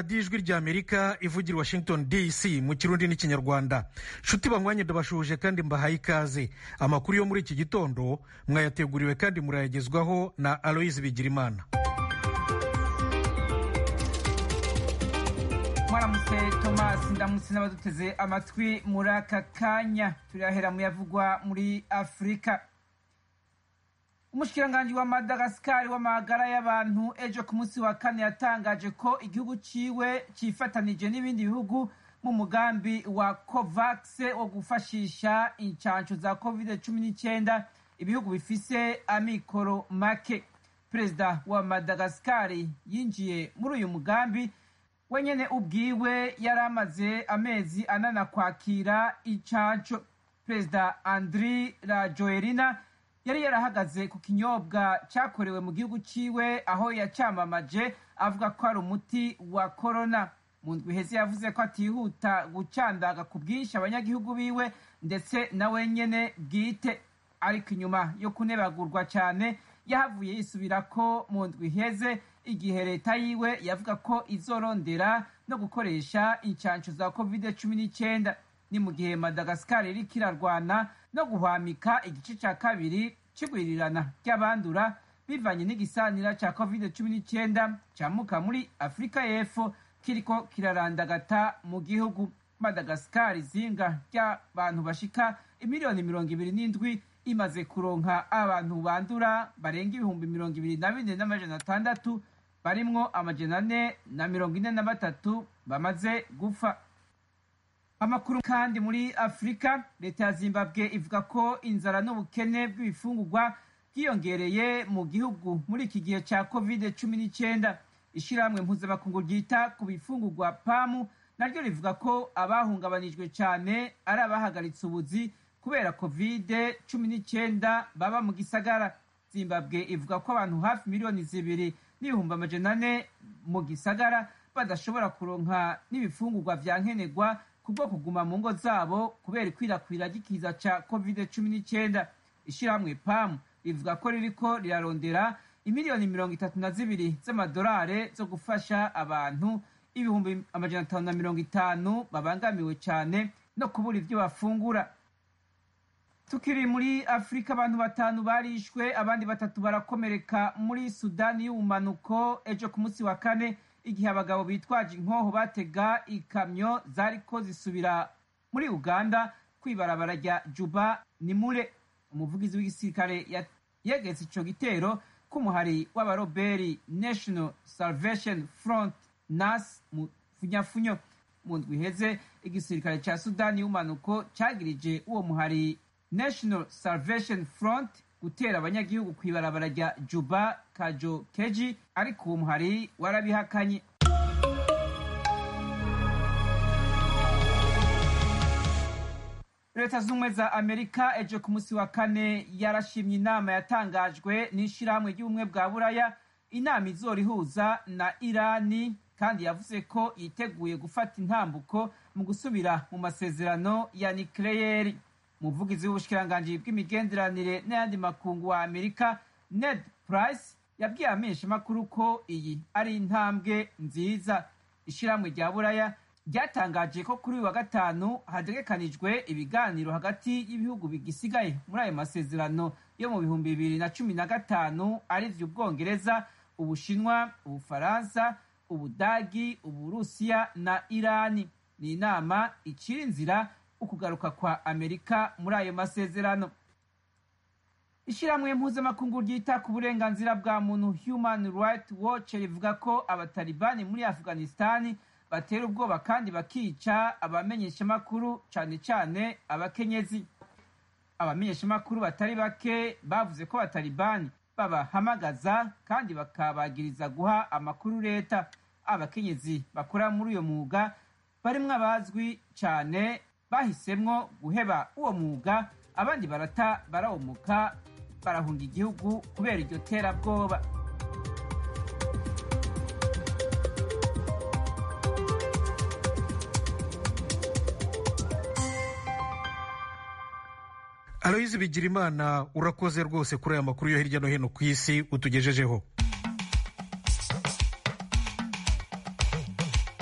radiyo ijwi ry'amerika ivugira washington dc mu kirundi n'ikinyarwanda nshuti banywanye ndabashuhuje kandi mbahaye ikaze amakuru yo muri iki gitondo mwayateguriwe kandi murayagezwaho na aloyizi bigirimana mwaramutse tomasi ndamutse n'abaduteze amatwi muri aka kanya turahera mu yavugwa muri afurika umushikiranganji wa madagasikari w'amagara y'abantu ejo ku munsi wa kane yatangaje ko igihugu ciwe cifatanije n'ibindi bihugu mu mugambi wa covax wo gufashisha incanco za covid cumi n'icyenda ibihugu bifise amikoro make perezida wa madagasikari yinjiye muri uyu mugambi wenyene ubwiwe yari amaze amezi anana kwakira incanco perezida andri rajoelina yari yarahagaze ku kinyobwa cyakorewe mu gihugu ciwe aho yacamamaje avuga ko ari umuti wa korona mu ndwi iheze yavuze ko atihuta gucandaga ku bwinshi abanyagihugu biwe ndetse na wenyene bwite ariko inyuma yo kunebagurwa cyane yahavuye yisubira ko mu ndwi iheze igihe leta yiwe yavuga ko izorondera no gukoresha incanco za covid cumi n'icyenda ni mu gihe madagasikari iriko irarwana no guhwamika igice cya kabiri c'igwirirana ry'abandura bivanye n'igisanira ca covid cumi n'icyenda camuka muri afurika y'epfo kiriko kirarandagata mu gihugu madagasikari izinga ry'abantu bashika imiliyoni mirongo ibiri n'indwi imaze kuronka abantu bandura barenga ibihumbi mirongo ibiri na bine n'amajana atandatu barimwo amajana ane na mirongo ine na batatu bamaze gupfa amakuru kandi muri afurika leta ya zimbabwe ivuga ko inzara n'ubukene bw'ibifungurwa bwiyongereye mu gihugu muri iki gihe cya covid cumi n'icyenda ishyirahamwe mpuzamakungu ryita ku bifungurwa pamu naryo rivuga ko abahungabanijwe cyane ari abahagaritse ubuzi kubera covid cumi n'icyenda baba mu gisagara zimbabwe ivuga ko abantu hafi miliyoni zibiri n'ibihumbi amajana ane mu gisagara badashobora kuronka n'ibifungurwa vya nkenerwa kubwo kuguma mu ngo zabo kubera ikwirakwira ry'ikiza ca covid cumi n'icyenda ishyirahamwe pamu rivuga ko ririko rirarondera imiliyoni mirongo itatu na zibiri z'amadolare zo gufasha abantu ibihumbi amajana atanu na mirongo itanu babangamiwe cyane no kubura ibyo bafungura tukiri muri afurika abantu batanu barishwe abandi batatu barakomereka muri sudani y'ubumanuko ejo ku munsi wa kane igihe abagabo bitwaje inkoho batega ikamyo zariko zisubira muri uganda kwibarabara rya juba nimure umuvugizi w'igisirikare yegetse ico gitero k'umuhari w'abaroberi national salvation front nas mu funyafunyo mu ndwi iheze igisirikare ca sudani y'ubumanuko cagirije uwo muhari national salvation front gutera abanyagihugu kw'ibarabara rya juba kajo keji ariko uwo muhari warabihakanye leta z'ubumwe za amerika ejo ku munsi wa kane yarashimye inama yatangajwe n'ishirahamwe ry'ubumwe bwa buraya inama izora ihuza na irani kandi yavuze ko yiteguye gufata intambuko mu gusubira mu masezerano ya nikleyeri umuvugizi w'ubushikiranganji bw'imigenderanire n'ayandi makungu wa amerika ned price yabwiye amenyeshamakuru ko iyi ari intambwe nziza ishirahamwe rya buraya ryatangaje ko kuri uyu wa gatanu hategekanijwe ibiganiro hagati y'ibihugu bigisigaye muri ayo masezerano yo mu bihumbi bibiri na cumi na gatanu arivyo ubwongereza ubushinwa ubufaransa ubudagi uburusiya na irani ni inama icira inzira ukugaruka kwa amerika muri ayo masezerano ishyirahamwe mpuzamakungu ryita ku burenganzira bwa muntu human right watch rivuga ko abatalibani muri afghanistani batera ubwoba kandi bakica abamenyeshamakuru cyane cyane abakenyezi abamenyeshamakuru batari bake bavuze ko abatalibani babahamagaza kandi bakabagiriza guha amakuru leta abakenyezi bakora muri uyo mwuga barimwo abazwi cyane bahisemwo guheba uwo mwuga abandi barata barawumuka barahunga igihugu kubera iryo terabwoba aloyizi bigirimana urakoze rwose kuri aya makuru yo hirya no hino ku isi utugejejeho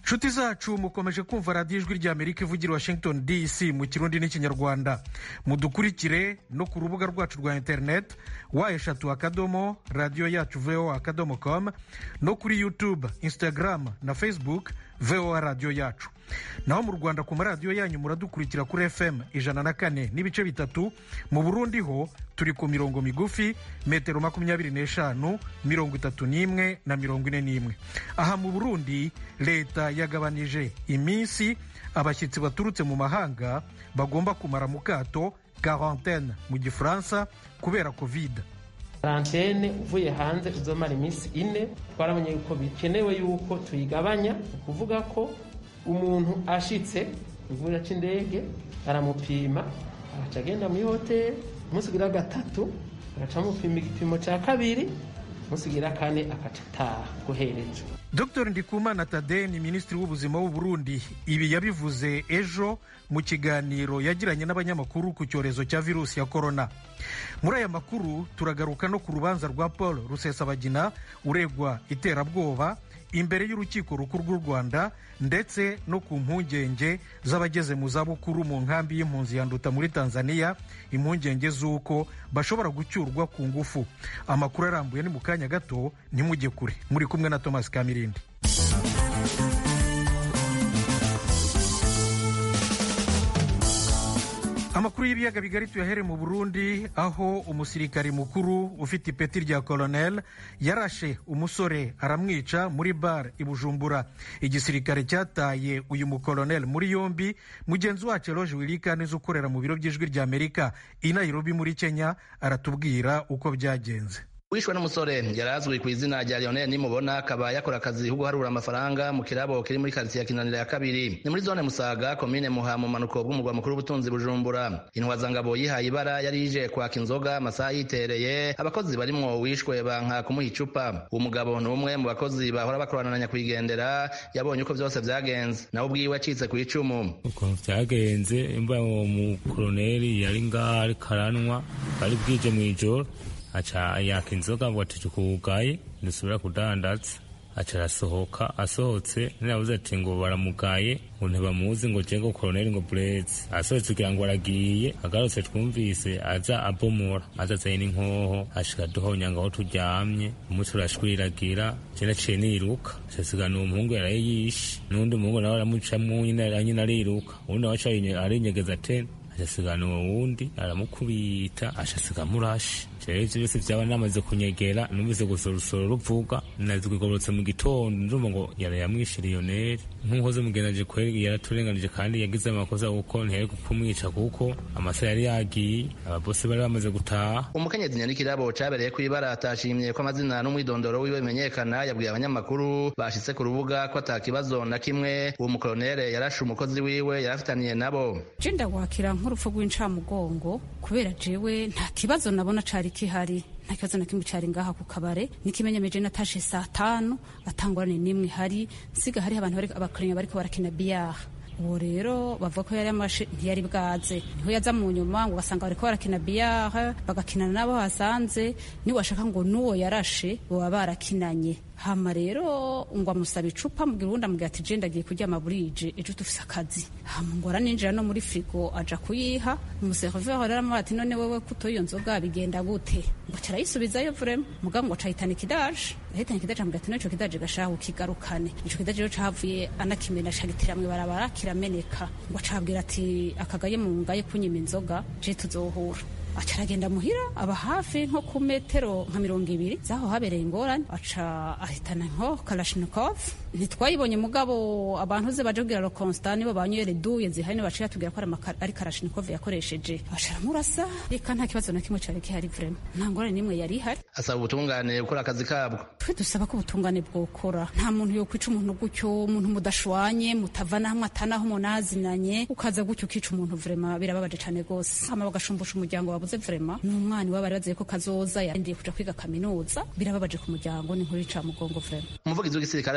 nshuti zacu mukomeje kumva radiyo ijwi rya amerika ivugira washington dc mu kirundi n'ikinyarwanda mudukurikire no ku rubuga rwacu rwa interineti wa eshatu akadomo radiyo yacu voa akadomo com no kuri youtube instagram na facebook voa radiyo yacu naho mu rwanda ku maradiyo yanyu muradukurikira kuri fm ijana na kane n'ibice bitatu mu burundi ho turi ku mirongo migufi metero makumyabiri n'eshanu mirongo itatu n'imwe na mirongo ine n'imwe aha mu burundi leta yagabanije iminsi abashyitsi baturutse mu mahanga bagomba kumara mu kato quarantaine mu gifaransa kubera covid karantene uvuye hanze uzomara iminsi ine twarabonye yuko bikenewe yuko tuyigabanya ukuvuga ko umuntu ashitse ku kibuga cy'indege aramupima agaca agenda muri hoteli umunsi ugira gatatu agaca amupima igipimo cya kabiri umunsi ugira kane agaca ataha guhereje dr ndikumana tade ni minisitiri w'ubuzima w'u Burundi ibi yabivuze ejo mu kiganiro yagiranye n'abanyamakuru ku cyorezo cya virusi ya korona muri aya makuru turagaruka no ku rubanza rwa paul rusesabagina uregwa iterabwoba imbere y'urukiko rukuru rw'u rwanda ndetse no ku mpungenge z'abageze mu zabukuru mu nkambi y'impunzi yanduta muri tanzania impungenge z'uko bashobora gucyurwa ku ngufu amakuru arambuye ni mu kanya gato ntimujye kure muri kumwe na thomas kamirindi amakuru y'ibiyaga bigari tuyahere mu burundi aho umusirikari mukuru ufite ipeti rya kolonel yarashe umusore aramwica muri bar i bujumbura igisirikare cyataye uyu mukolonel muri yombi mugenzi wacu eroge wirikaniza ukorera mu biro by'ijwi rya amerika i nairobi muri kenya aratubwira uko byagenze wishwe n'umusore yari azwi ku izina rya Lionel nimubona akaba yakora akazi ko guharura amafaranga mu kirabo kiri muri karitsiye ya kinanira ya kabiri ni muri zone musaga komine muha mu manuko bw'umurwa mukuru w'ubutunzi bujumbura intwazangabo yihaye ibara yari ije kwaka inzoga amasaha yitereye abakozi barimwo wishwe banka kumuha icupa uwo mugabo ni umwe mu bakozi bahora bakorana na nyakwigendera yabonye uko byose byagenze nawe ubwiwe acitse ku icumu ukuntu byagenze imba uwo mukoroneri yari ngaho ariko aranwa bari bwije mu ijoro aca yaka inzoga ngo ati kugaye dusubira kudandaza aca arasohoka asohotse nirabuze ati ngo baramugaye ngo ntibamuzi ngo jego koroneri ngo bureze asohotse kugira ngo aragiye agarutse twumvise aza abomora aza azanye n'inkoho ashika duhonya ngo aho turyamye umutwe urashwiragira je naciye niruka casigana uwo muhungu yaraye yishe n'undi muhungu nawe aramucamwo nyine ariruka uwundi nawe aca arinyegeza tena acasigana uwo wundi aramukubita acasiga murashi rero ivyo byose vyaba namaze kunyegera numvise gusa urusoro ruvuga nazigororotse mu gitondo ndumva ngo yara yamwishe liyoneri nk'umukozi mugendaje kweri yaraturenganije kandi yagize amakosa kuko ntiyari kumwica kuko amasaha yari yagiye ababosi bari bamaze gutaha umukenyezi nyarikirabo cabereye kw'ibara atashimye ko amazina n'umwidondoro wiwe bimenyekana yabwiye abanyamakuru bashitse ku rubuga ko ata kibazo na kimwe uwo mukolonere yarashe umukozi wiwe yarafitaniye nabo je ndawakira nk'urupfu rw'incamugongo kubera jewe nta kibazo nabona cari kihari nta kibazo na kimwe cari ngaha ku kabare n'ikimenyemeje natashe saa tanu atangorane n'imwe hari nsiga hariho abantu abakiriya bariko barakina biyaha uwo rero bavuga ko yari amashe ntiyari bwaze niho yaza mu nyuma ngo basanga bariko barakina biyaha bagakinana n'abo hasanze niwashaka ngo n'uwo yarashe baba barakinanye hama rero ngo amusaba icupa mubwira uwundi amubwira ati je ndagiye kuryama burije ejo dufise akazi hama ngo araninjira no muri frigo aja kuyiha umuseriveri rero amubwira ati none wewe kuto iyo nzoga bigenda gute ngo carayisubizayo vrema mugabo ngo acahitana ikidaje ahitana ikidaje amubwira ati no ico kidaje gashaha ukigarukane ico kidaje rero cahavuye anakimena cagitera mw'ibarabara kirameneka ngo acabwira ati akagaye mu ngaye kunyima inzoga je tuzohura aca aragenda muhira aba hafi nko ku metero nka mirongo ibiri zaho habereye ingorane aca ahitana nko kalashnikov ntitwayibonye mugabo abantu ze baje kugira lo constant nibo banywere duye zihari nibo baciye tubwira ko ari kalashnikov yakoresheje aca aramurasa reka nta kibazo na kimwe cari gihari vrema nta ngorane n'imwe yari ihari asaba ubutungane gukora akazi kabwo twe dusaba ko ubutungane bwokora nta muntu yokwica umuntu gutyo umuntu mudashwanye mutavana hamwe atanaho munazinanye ukaza gutyo ukica umuntu vrema birababaje cane gose hama bagashumbusha umuryango wabuze vrema n'umwana iwabo bari baziye ko kazoza yarindiye kuja kwiga kaminuza birababaje ku muryango ni nkuru ica mugongo vrema umuvugizi w'igisirikare c'uburundi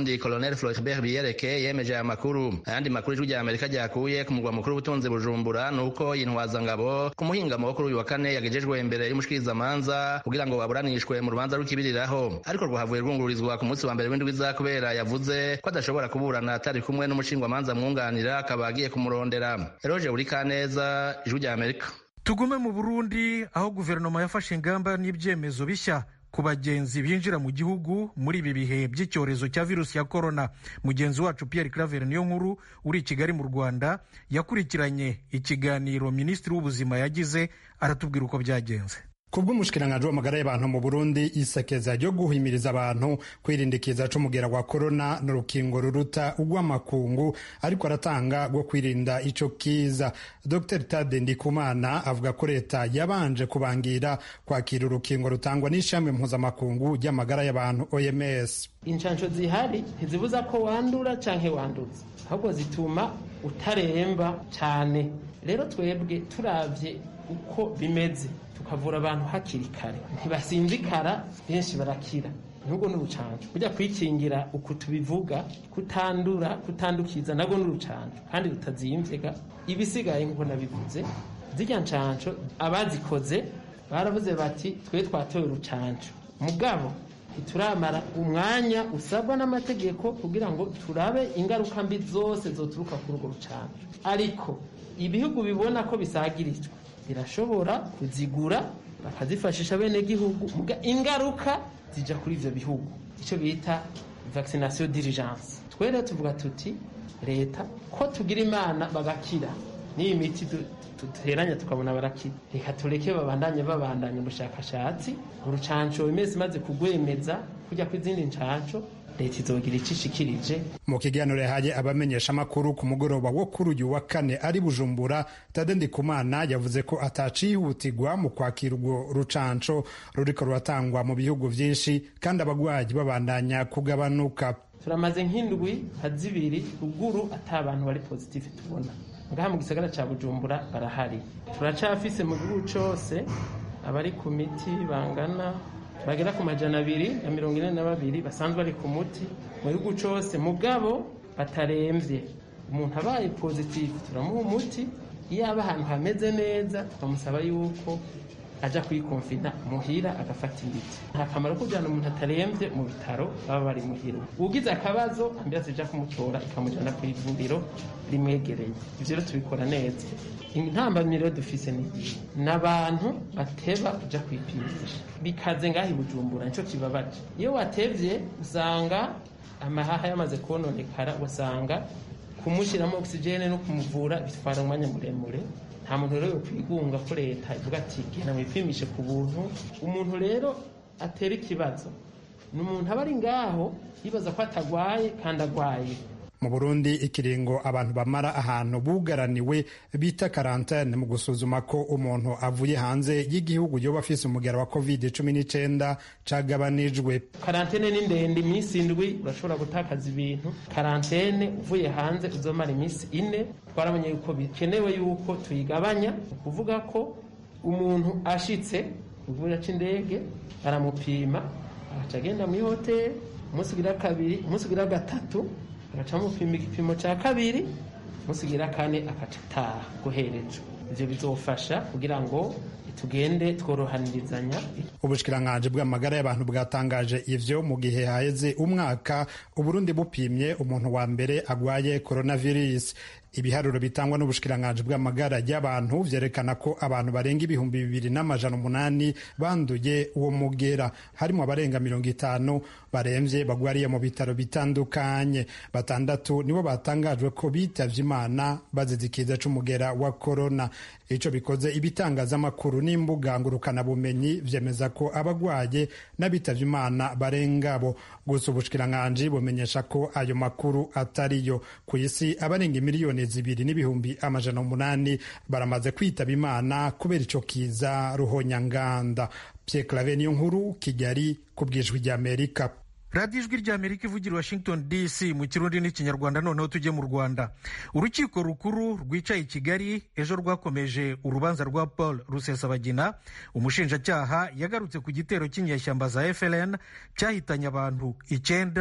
Burundi Colonel Floribert Biyereke yemeje aya makuru ayandi makuru ijwi rya Amerika ryakuye ku mugwa mukuru w'ubutunzi Bujumbura nuko intwazangabo ku muhingamo wo kuri uyu wa kane yagejejwe imbere y'umushikirizamanza kugira ngo baburanishwe mu rubanza rw'ikibiriraho ariko rwahavuye rwungururizwa ku munsi wa mbere w'indwi iza kubera yavuze ko adashobora kuburana atari kumwe n'umushingwamanza mwunganira akaba agiye kumurondera Eroge Burikaneza ijwi rya Amerika tugume mu burundi aho guverinoma yafashe ingamba n'ibyemezo bishya ku bagenzi binjira mu gihugu muri ibi bihe by'icyorezo cya virusi ya korona mugenzi wacu pierre claver niyo nkuru uri i kigali mu rwanda yakurikiranye ikiganiro minisitiri w'ubuzima yagize aratubwira uko byagenze kubw'umushikiranganji w'amagara y'abantu mu burundi isekeza ryo guhimiriza abantu kwirinda ikiza c'umugera wa korona n'urukingo ruruta urw'amakungu ariko aratanga rwo kwirinda ico kiza dr tade ndikumana avuga ko leta yabanje kubangira kwakira urukingo rutangwa n'ishami mpuzamakungu ry'amagara y'abantu oms inshansho zihari ntizibuza ko wandura canke wanduza ahubwo zituma utaremba cane rero twebwe turavye uko bimeze tukavura abantu hakiri kare ntibasinzikara benshi barakira nubwo n'urucanco burya kwikingira uku tubivuga kutandura kutandukiza nabwo n'urucanco kandi rutazimvega ibisigaye nk'uko nabivuze zirya ncanco abazikoze baravuze bati twe twatoye urucanco mugabo ntituramara umwanya usabwa n'amategeko kugira ngo turabe ingaruka mbi zose zoturuka kuri urwo rucanco ariko ibihugu bibona ko bisagirijwe birashobora kuzigura bakazifashisha bene gihugu ingaruka zija kuri ivyo bihugu icyo bita vaccination d'urgence twere tuvuga tuti leta ko tugira imana bagakira n'iyi miti duteranya tukabona barakira reka tureke babandanye babandanya ubushakashatsi urucanco imezi imaze kugwemeza kujya kw'izindi ncanco leta izogira icyo ishikirije mu kiganiro yahaye abamenyesha amakuru ku mugoroba wo kuri uyu wa kane ari bujumbura tade ndikumana yavuze ko atacihutirwa mu kwakira urwo rucanco ruriko ruratangwa mu bihugu vyinshi kandi abagwayi babandanya kugabanuka turamaze nk'indwi nka zibiri ruguru ata abantu bari positive tubona ngaha mu gisagara ca bujumbura barahari turacafise mu gihugu cose abari ku miti bangana bagera ku majana abiri na mirongo ine na babiri basanzwe bari ku muti mu gihugu cose mugabo bataremvye umuntu abaye positive turamuha umuti iyo aba ahantu hameze neza tukamusaba yuko aja kwikonfina muhira agafata imiti nta kamaro ko kujana umuntu ataremvye mu bitaro baba bari muhira ugize akabazo ambiranse ija kumutora ikamujana ku ivuriro rimwegereye ivyo rero tubikora neza intambamiro dufise ni n'abantu bateba kuja kwipimisha bikaze ngaho i bujumbura nico kibabaje iyo watevye usanga amahaha yamaze kononekara usanga kumushiramo ogisijene no kumuvura bitwara umwanya muremure nta muntu rero kwigunga ko leta ivuga ati genda mwipimishe ku buntu umuntu rero atera ikibazo ni umuntu aba ari ngaho yibaza ko atagwaye kandi agwaye mu burundi ikiringo abantu bamara ahantu bugaraniwe bita karantene mu gusuzuma ko umuntu avuye hanze y'igihugu yoba afise umugera wa covid cumi n'icenda cagabanijwe karantene ni ndende iminsi indwi urashobora gutakaza ibintu karantene uvuye hanze uzomara iminsi ine twaramenye yuko bikenewe yuko tuyigabanya ukuvuga ko umuntu ashitse uvuye aca indege baramupima agaca agenda muri hoteli umunsi ugira kabiri umunsi ugira gatatu agaca amupima igipimo cya kabiri musigira kane agaca ataha guherejwe ivyo bizofasha kugira ngo tugende tworohanirizanya ubushikiranganji bw'amagara y'abantu bwatangaje ivyo mu gihe haheze umwaka uburundi bupimye umuntu wa mbere agwaye coronavirus ibiharuro bitangwa n'ubushikiranganji bw'amagara y'abantu vyerekana ko abantu barenga ibihumbi bibiri n'amajana umunani banduye uwo mugera harimo abarenga mirongo itanu baremvye bagwariye mu bitaro bitandukanye batandatu nibo batangajwe ko bitavye imana bazize ikiza c'umugera wa korona ico bikoze ibitangazamakuru n'imbuga ngurukanabumenyi vyemeza ko abagwaye n'abitavye imana barengabo gusa ubushikiranganji bumenyesha ko ayo makuru atariyo ku isi abarenga miliyoni zibiri n'ibihumbi amajana umunani baramaze kwitaba imana kubera ico kiza ruhonyanganda Pierre Claver niyo nkuru Kigali ku bwijwi ry'Amerika radiyo ijwi ry'amerika ivugira washington dc mu kirundi n'ikinyarwanda noneho tujye mu rwanda urukiko rukuru rwicaye i kigali ejo rwakomeje urubanza rwa paul rusesabagina umushinjacyaha yagarutse ku gitero cy'inyeshyamba za fln cyahitanye abantu icyenda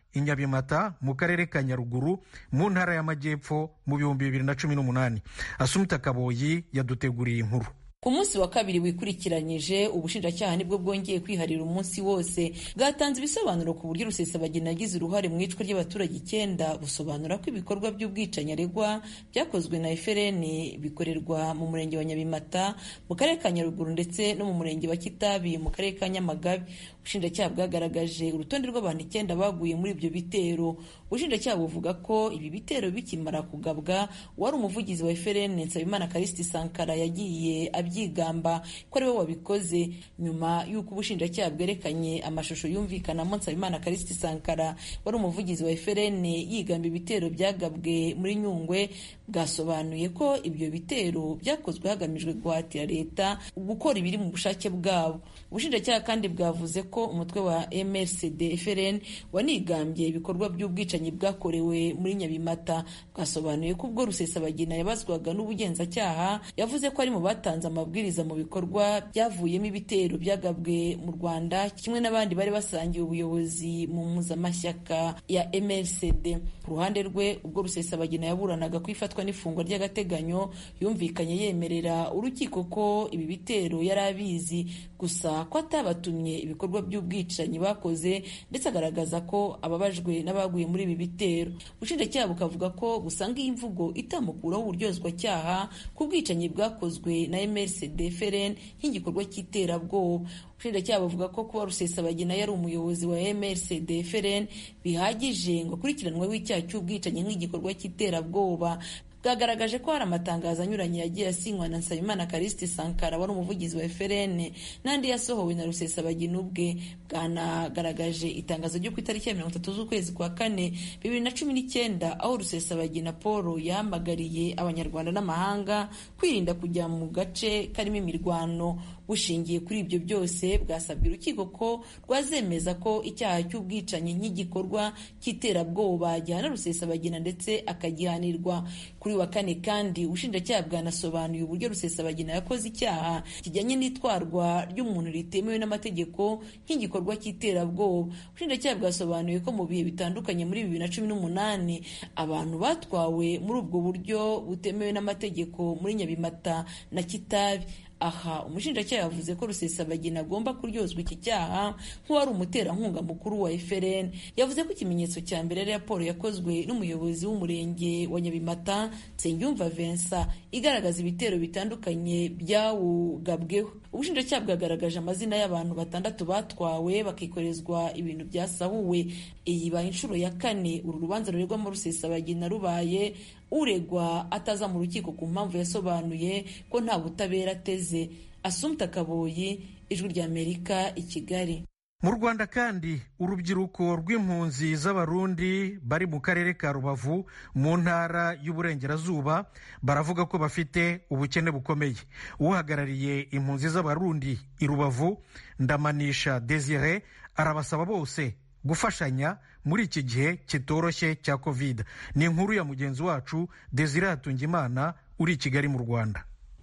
i nyabimata mu karere ka nyaruguru mu ntara y'amajyepfo mu bihumbi bibiri na cumi n'umunani asumita kaboyi yaduteguriye inkuru ku munsi wa kabiri wikurikiranyije ubushinjacyaha nibwo bwongeye kwiharira umunsi wose bwatanze ibisobanuro ku buryo rusesabagina yagize uruhare mu icwa ry'abaturage icyenda busobanura ko ibikorwa by'ubwicanyi aregwa byakozwe na FRN bikorerwa mu murenge wa Nyabimata mu karere ka Nyaruguru ndetse no mu murenge wa Kitabi mu karere ka Nyamagabe ubushinjacyaha bwagaragaje urutonde rw'abantu icyenda baguye muri ibyo bitero ubushinjacyaha buvuga ko ibi bitero bikimara kugabwa uwari umuvugizi wa FRN Nsabimana Callixte Sankara yagiye abyigamba ko ariwe wabikoze nyuma y'uko ubushinjacyaha bwerekanye amashusho yumvikanamo Nsabimana Callixte Sankara wari umuvugizi wa FRN yigamba ibitero byagabwe muri Nyungwe bwasobanuye ko ibyo bitero byakozwe hagamijwe guhatira leta gukora ibiri mu bushake bwabo ubushinjacyaha kandi bwavuze ko umutwe wa MRCD FRN wanigambye ibikorwa by'ubwicanyi bwakorewe muri Nyabimata bwasobanuye ko ubwo Rusesabagina yabazwaga n'ubugenzacyaha yavuze ko ari mu batanze amabwiriza mu bikorwa byavuyemo ibitero byagabwe mu Rwanda kimwe n'abandi bari basangiye ubuyobozi mu mpuzamashyaka ya MRCD ku ruhande rwe ubwo Rusesabagina yaburanaga ku ifatwa n'ifungwa ry'agateganyo yumvikanye yemerera urukiko ko ibi bitero yari abizi gusa ko atabatumye ibikorwa by'ubwicanyi bakoze ndetse agaragaza ko ababajwe n'abaguye muri ibi bitero ubushinjacyaha bukavuga ko busanga iyi mvugo itamukuraho uburyozwacyaha ku bwicanyi bwakozwe na MRCD FRN nk'igikorwa cy'iterabwoba ubushinjacyaha buvuga ko kuba rusesabagina yari umuyobozi wa MRCD FRN bihagije ngo akurikiranweho icyaha cy'ubwicanyi nk'igikorwa cy'iterabwoba bwagaragaje ko hari amatangazo anyuranye yagiye asinywa na Nsabimana Callixte Sankara wari umuvugizi wa FRN n'andi yasohowe na Rusesabagina ubwe bwanagaragaje itangazo ryo ku itariki ya mirongo itatu z'ukwezi kwa kane bibiri na cumi n'icyenda aho Rusesabagina Paul yahamagariye abanyarwanda n'amahanga kwirinda kujya mu gace karimo imirwano bushingiye kuri ibyo byose bwasabye urukiko ko rwazemeza ko icyaha cy'ubwicanyi nk'igikorwa cy'iterabwoba gihana Rusesabagina ndetse akagihanirwa kuri wa kane kandi ubushinjacyaha bwanasobanuye uburyo Rusesabagina yakoze icyaha kijyanye n'itwarwa ry'umuntu ritemewe n'amategeko nk'igikorwa cy'iterabwoba ubushinjacyaha bwasobanuye ko mu bihe bitandukanye muri bibiri na cumi n'umunani abantu batwawe muri ubwo buryo butemewe n'amategeko muri Nyabimata na Kitabi aha umushinjacyaha yavuze ko rusesabagina agomba kuryozwa iki cyaha nk'uwari umuterankunga mukuru wa FRN yavuze ko ikimenyetso cya mbere ari raporo yakozwe n'umuyobozi w'umurenge wa Nyabimata Nsengiyumva Vincent igaragaza ibitero bitandukanye byawugabweho ubushinjacyaha bwagaragaje amazina y'abantu batandatu batwawe bakikorezwa ibintu byasahuwe iyi ibaye inshuro ya kane uru rubanza rurerwamo rusesabagina rubaye uregwa ataza mu rukiko ku mpamvu yasobanuye ko nta butabera ateze asumta kaboyi ijwi ry'amerika i kigali mu rwanda kandi urubyiruko rw'impunzi z'abarundi bari mu karere ka rubavu mu ntara y'uburengerazuba baravuga ko bafite ubukene bukomeye uhagarariye impunzi z'abarundi i rubavu ndamanisha desire arabasaba bose gufashanya muri iki gihe kitoroshye cya covid ni inkuru ya mugenzi wacu desire hatungimana uri i kigali mu rwanda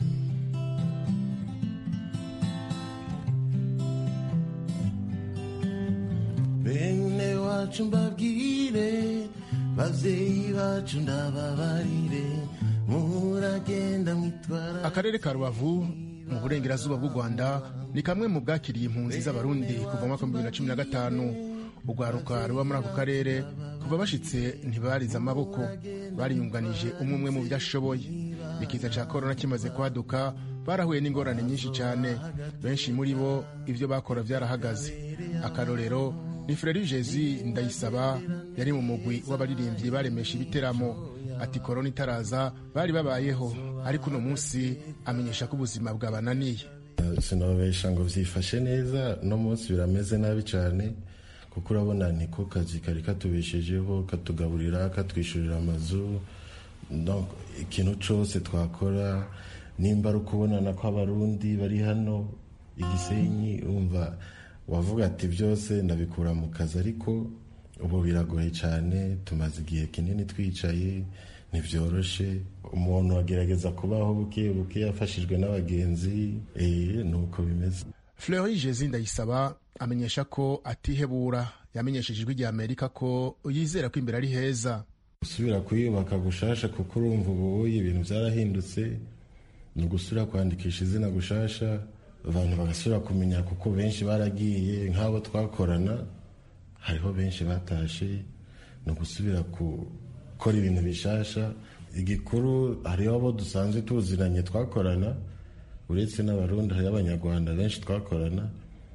bene wacu mbabwire babyeyi bacu ndababarire muragenda mwitwara akarere ka rubavu mu burengerazuba bw'u rwanda ni kamwe mu bwakiriye impunzi z'abarundi kuva mu mwaka wa bibiri na cumi na gatanu urwaruka ruba muri ako karere kuva bashitse ntibarize amaboko bariyunganije umwe umwe mu byo ashoboye ikiza cya korona kimaze kwaduka barahuye n'ingorane nyinshi cyane benshi muri bo ibyo bakora byarahagaze akarorero ni Frere Jezi ndayisaba yari mu mugwi w'abaririmbyi baremesha ibiteramo ati korona itaraza bari babayeho ariko uno munsi amenyesha ko ubuzima bwabananiye sinababesha ngo byifashe neza no munsi birameze nabi cyane kuko urabona niko kazi kari katubeshejeho katugaburira katwishyurira amazu ikintu cyose twakora nimba ari ukubonana kw'abarundi bari hano igisenyi umva wavuga ati byose ndabikura mu kazi ariko ubu biragoye cyane tumaze igihe kinini twicaye ntibyoroshe umuntu agerageza kubaho buke buke yafashijwe n'abagenzi ni uko bimeze Fleury Jezi ndayisaba amenyesha ko atihebura yamenyesheje ijwi rya amerika ko yizera ko imbere ari heza gusubira kuyubaka gushasha kuko urumva ubu ibintu byarahindutse ni ugusubira kwandikisha izina gushasha abantu bagasubira kumenya kuko benshi baragiye nk'abo twakorana hariho benshi batashe ni ugusubira gukora ibintu bishasha igikuru hariho abo dusanzwe tuziranye twakorana uretse n'abarundi hariho abanyarwanda benshi twakorana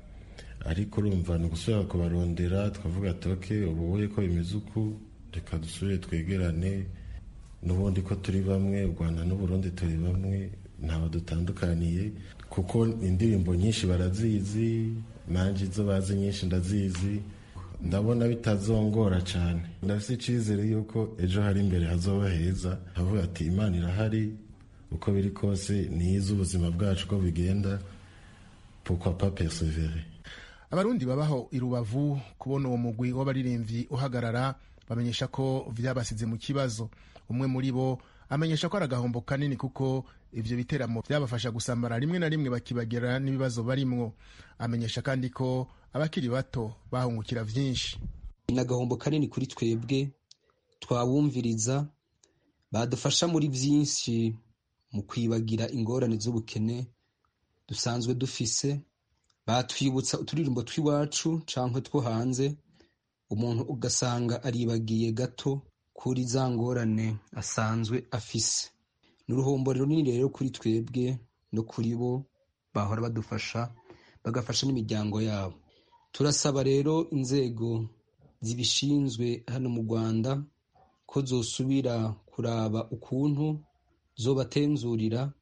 ariko urumva ni ugusubira kubarondera twavuga toke ubu ko bimeze uku reka dusubire twegerane n'ubundi ko turi bamwe u rwanda n'uburundi turi bamwe ntaho dutandukaniye kuko indirimbo nyinshi barazizi nanjye izo bazi nyinshi ndazizi ndabona bitazongora cyane ndafite icyizere yuko ejo hari imbere hazoba heza havuga ati imana irahari uko biri kose niyizi ubuzima bwacu ko bigenda pourquoi pas persévérer abarundi babaho i rubavu kubona uwo mugwi w'abaririmbyi uhagarara bamenyesha ko vyabasize mu kibazo umwe muri bo amenyesha ko ari agahombo kanini kuko ivyo biteramo vyabafasha gusamara rimwe na rimwe bakibagira n'ibibazo barimwo amenyesha kandi ko abakiri bato bahungukira vyinshi ni agahombo kanini kuri twebwe twabumviriza badufasha muri vyinshi mu kwibagira ingorane z'ubukene dusanzwe dufise batwibutsa uturirimbo tw'iwacu canke two hanze umuntu ugasanga aribagiye gato kuri za ngorane asanzwe afise ni uruhombo runini rero kuri twebwe no kuri bo bahora badufasha bagafasha n'imiryango yabo turasaba rero inzego zibishinzwe hano mu rwanda ko zosubira kuraba ukuntu zobatenzurira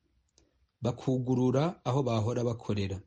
bakugurura aho bahora bakorera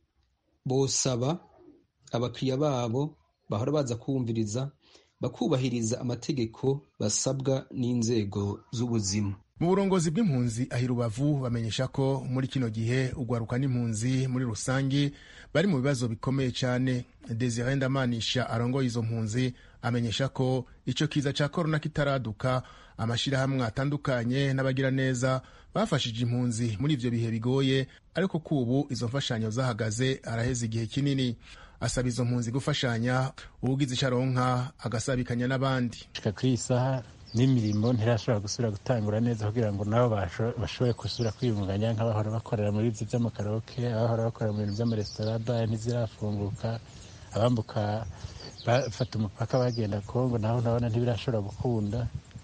bosaba abakiriya babo bahora baza kumviriza bakubahiriza amategeko basabwa n'inzego z'ubuzima mu burongozi bw'impunzi ahi rubavu bamenyesha ko muri kino gihe ugwaruka n'impunzi muri rusange bari mu bibazo bikomeye cyane desire ndamanisha arongoye izo mpunzi amenyesha ko icyo kiza cya korona kitaraduka amashyirahamwe atandukanye n'abagiraneza bafashije impunzi muri ibyo bihe bigoye ariko kubu izo mfashanyo zahagaze araheze igihe kinini asaba izo mpunzi gufashanya ubugize icyo aronka agasabikanya n'abandi kuri iyi saha n'imirimo ntirashobora gusubira gutangura neza kugira ngo nabo bashobore gusubira kwiyunganya nk'abahora bakorera muri ibyo by'amakaroke abahora bakorera mu bintu by'amaresitora bare ntizirafunguka abambuka bafata umupaka bagenda kongo naho nabona ntibirashobora gukunda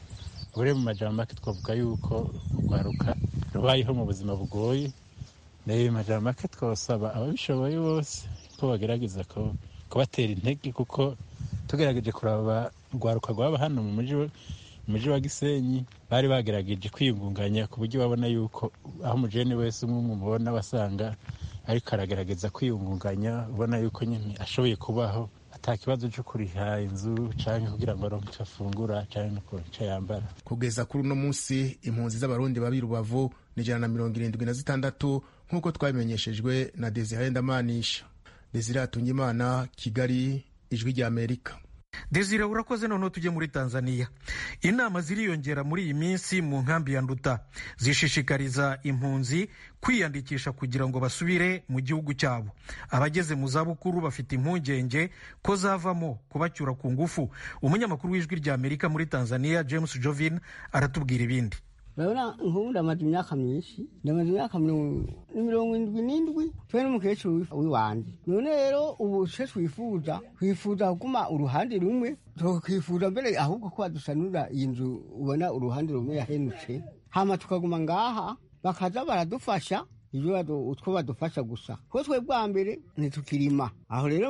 bure mu majambo make twavuga yuko urwaruka rubayeho mu buzima bugoye nayo majambo make twasaba ababishoboye bose ko bagerageza kubatera intege kuko tugerageje kuraba urwaruka rwaba hano mu mujyi umujyi wa gisenyi bari bagerageje kwiyungunganya ku buryo babona yuko aho umujene wese umwe umubona basanga ariko aragerageza kwiyungunganya ubona yuko nyine ashoboye kubaho ata kibazo cyo kuriha inzu cyangwa kugira ngo aronke icyo afungura cyangwa icyo yambara kugeza kuri uno munsi impunzi z'abarundi babi rubavu ni ijana na mirongo irindwi na zitandatu nk'uko twabimenyeshejwe na desire ndamanisha desire hatungimana kigali ijwi rya amerika desire urakoze noneho tujye muri tanzania inama ziriyongera muri iyi minsi mu nkambi ya nduta zishishikariza impunzi kwiyandikisha kugira ngo basubire mu gihugu cyabo abageze mu zabukuru bafite impungenge ko zavamo kubacyura ku ngufu umunyamakuru w'ijwi rya amerika muri tanzania james jovin aratubwira ibindi urabona nk'ubu ndamaze imyaka myinshi ndamaze imyaka mirongo indwi n'indwi twe n'umukecuru w'iwanjye none rero ubu se twifuza twifuza kuguma uruhande rumwe tukifuza mbere ahubwo ko badusanura iyi nzu ubona uruhande rumwe yahenutse hama tukaguma ngaha bakaza baradufasha ibyo utwo badufasha gusa kuko twe bwa mbere ntitukirima aho rero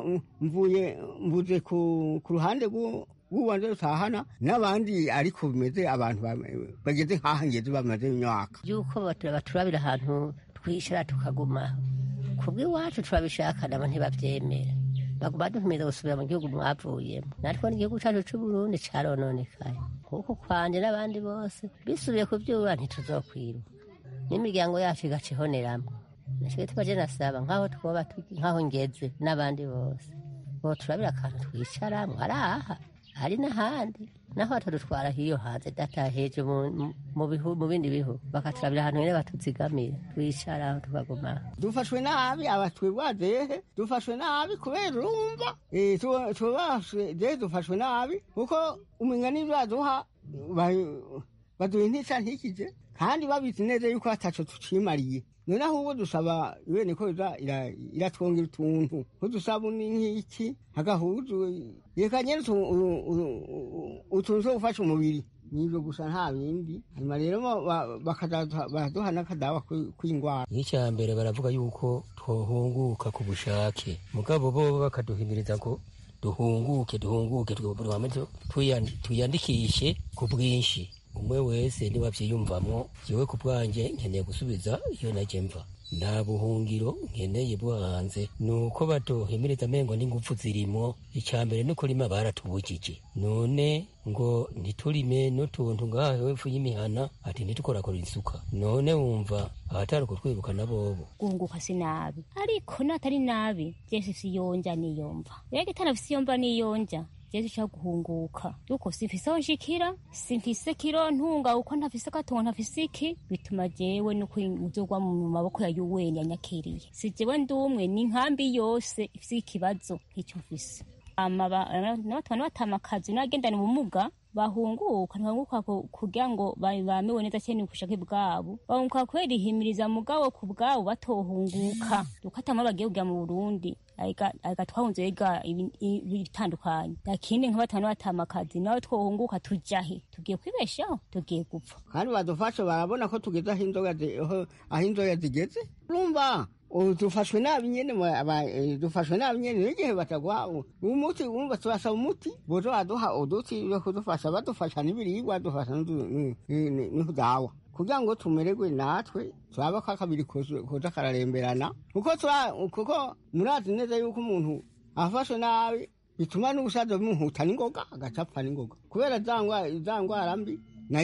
mvuye mvuze ku ruhande ubanza rutahana n'abandi ariko bimeze abantu bageze nk'aho ngeze bamaze imyaka yuko baturabira ahantu twicara tukaguma kubw'iwacu turabishaka nabo ntibabyemera baguma dukomeza gusubira mu gihugu mwavuyemo natwe n'igihugu cyacu cy'uburundi cyarononekaye kuko kwanjye n'abandi bose bisubiye ku byura ntituzokwiruka n'imiryango yacu igaca ihoneramo nashyize tubaje nasaba nk'aho twoba nk'aho ngeze n'abandi bose bo turabira akantu twicaramo ari aha hari n'ahandi naho batadutwara hiyo hanze dataheje mu bindi bihugu bakaturabira ahantu nyene batuzigamira twicara aho tukaguma dufashwe nabi abatwebwazehe dufashwe nabi kubera urumva tubashwe zehe dufashwe nabi kuko umenga n'ivyo baduha baduha intica ntikije kandi babizi neza yuko ataco tucimariye none ahubwo dusaba ibene ko iza iratwongera utuntu nk'udusabuni nk'iki agahuzu reka nyene utuntu two gufasha umubiri nivyo gusa nta bindi hanyuma rero baraduha n'akadawa kw'ingwara nk'icya mbere baravuga yuko twohunguka ku bushake mugabo bo bakaduhimiriza ngo duhunguke duhunguke tuyandikishe ku bwinshi umwe wese niba abyiyumvamo yewe ku bwanjye nkeneye gusubiza iyo najye mva nta buhungiro nkeneye bwo hanze ni uko baduhimiriza amengo n'ingufu zirimo icya mbere no kurima baratubujije none ngo ntiturime n'utuntu ngaho hepfo y'imihana ati ntitukorakora isuka none wumva ahatari kutwirukana bobo guhunguka si nabi ariko natari nabi byese siyonja niyumva rege itanafise iyomva niyonja jeje cha guhunguka yuko simfise aho nshikira simfise kiro ntunga uko ntafise gatongo ntafise iki bituma jewe nuko muzogwa mu maboko ya yuweni yanyakiriye si jewe ndumwe ni nkambi yose ifise ikibazo nk'icyo mfise n'abatwana batama akazi n'abagendana ubumuga bahunguka ntibahunguka kugira ngo bamewe neza cyane ubushake bwabo bahunguka kubera ihimiriza mugabo ku bwabo batohunguka uko atama bagiye kujya mu burundi aga twahunze biga ibitandukanye lakini nk'abatanu batama akazi nawe twohunguka tuja he tugiye kwibeshaho tugiye gupfa kandi badufasha barabona ko tugeze aho inzoga zigeze urumva dufashwe nabi nyene dufashwe nabi nyene n'igihe batagwa umuti urumva turasaba umuti bozo baduha uduti yo kudufasha badufasha n'ibiribwa badufasha n'udawa kugira ngo tumererwe natwe turaba ko akabiri koza kararemberana kuko kuko murazi neza yuko umuntu afashwe nabi bituma n'ubusaza bimuhuta n'ingoga agacapfa n'ingoga kubera za ngwara mbi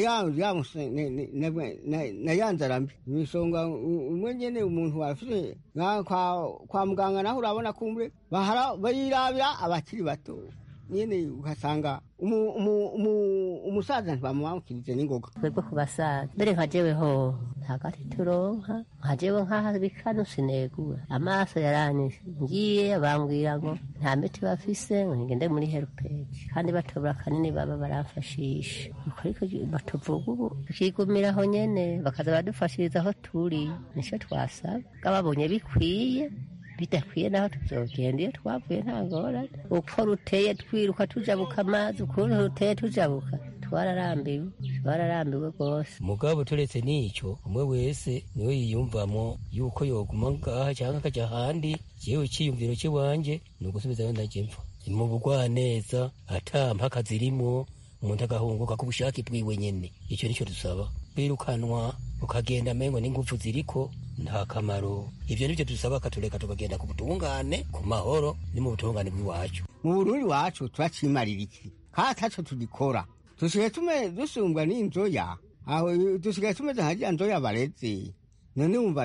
na ya nzara mbi imisonga umwe nyene umuntu wafite kwa muganga naho urabona kumbe bayirabira abakiri bato nyene ugasanga umusaza ntibamwamukirize n'ingoga twebwe ku basaza mbere nka jewe ho ntagati turonka nka jewe nk'aha bikano sinegura amaso yaranyishe ngiye bambwira ngo nta miti bafise ngo ngende muri herupeji kandi batobora kanini baba baramfashisha ariko batuvuga ubu tukigumiraho nyene bakaza badufashiriza aho turi nico twasaba babonye bikwiye bidakwiye naho tuzogenda iyo twavuye nta ngorane uko ruteye twiruka tujabuka amazi ukuntu ruteye tujabuka twararambiwe twararambiwe rwose mugabo turetse n'icyo umwe wese niwe yiyumvamo yuko yoguma ngaha cyangwa akajya ahandi yewe icyiyumviro cy'iwanjye ni ugusubizayo ndajya mfa mu bugwaneza ata mpaka zirimo umuntu agahunguka ku bushake bwiwe nyene icyo nicyo dusaba kwirukanwa ukagenda amengo n'ingufu ziriko nta kamaro ivyo nivyo dusaba akatureka tukagenda ku butungane ku mahoro ni mu butungane bw'iwacu mu burundi wacu turacimarira iki kandi ataco tugikora dusigaye tume dusumbwa n'inzoya aho dusigaye tumeze nka rya nzoya bareze none wumva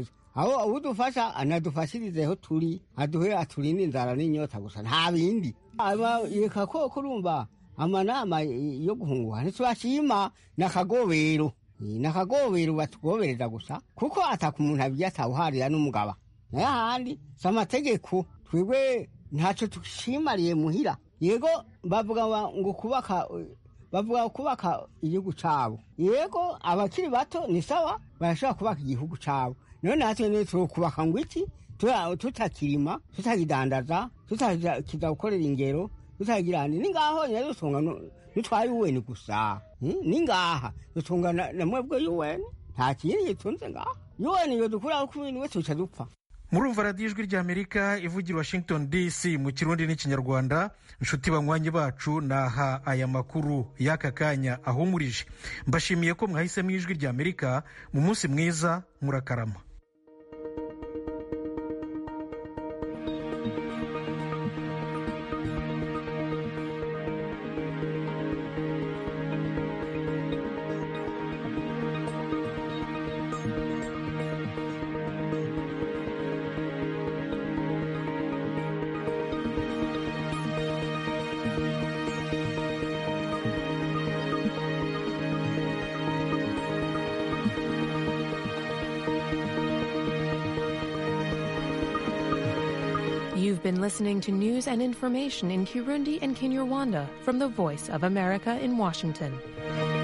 aho udufasha anadufashirizeho turi aduhe aturinde inzara n'inyota gusa nta bindi reka ko kurumva amanama yo guhunguka ntitubashima n'akagobero n'akagobero batugobereza gusa kuko ataka umuntu abirya atawuharira n'umugaba nayo ahandi si amategeko twebwe ntacyo dushimariye muhira yego bavuga ngo kubaka bavuga kubaka igihugu cyabo yego abakiri bato ni sawa barashobora kubaka igihugu cyabo none natwe ne turokubaka ngo iki tutakirima tutakidandaza tutakiza gukorera ingero tutagira ni ngaho nyine dutunga nitwaye uweni gusa ni ngaha dutunga na mwebwe yuweni nta kindi gitunze ngaha yuweni iyo dukuraho ku bintu wese tuca dupfa murumva radiyo ijwi ry'amerika ivugira washington dc mu kirundi n'ikinyarwanda inshuti banywanyi bacu naha aya makuru y'aka kanya ahumurije mbashimiye ko mwahisemo ijwi ry'amerika mu munsi mwiza murakarama You've been listening to news and information in Kirundi and Kinyarwanda from the Voice of America in Washington.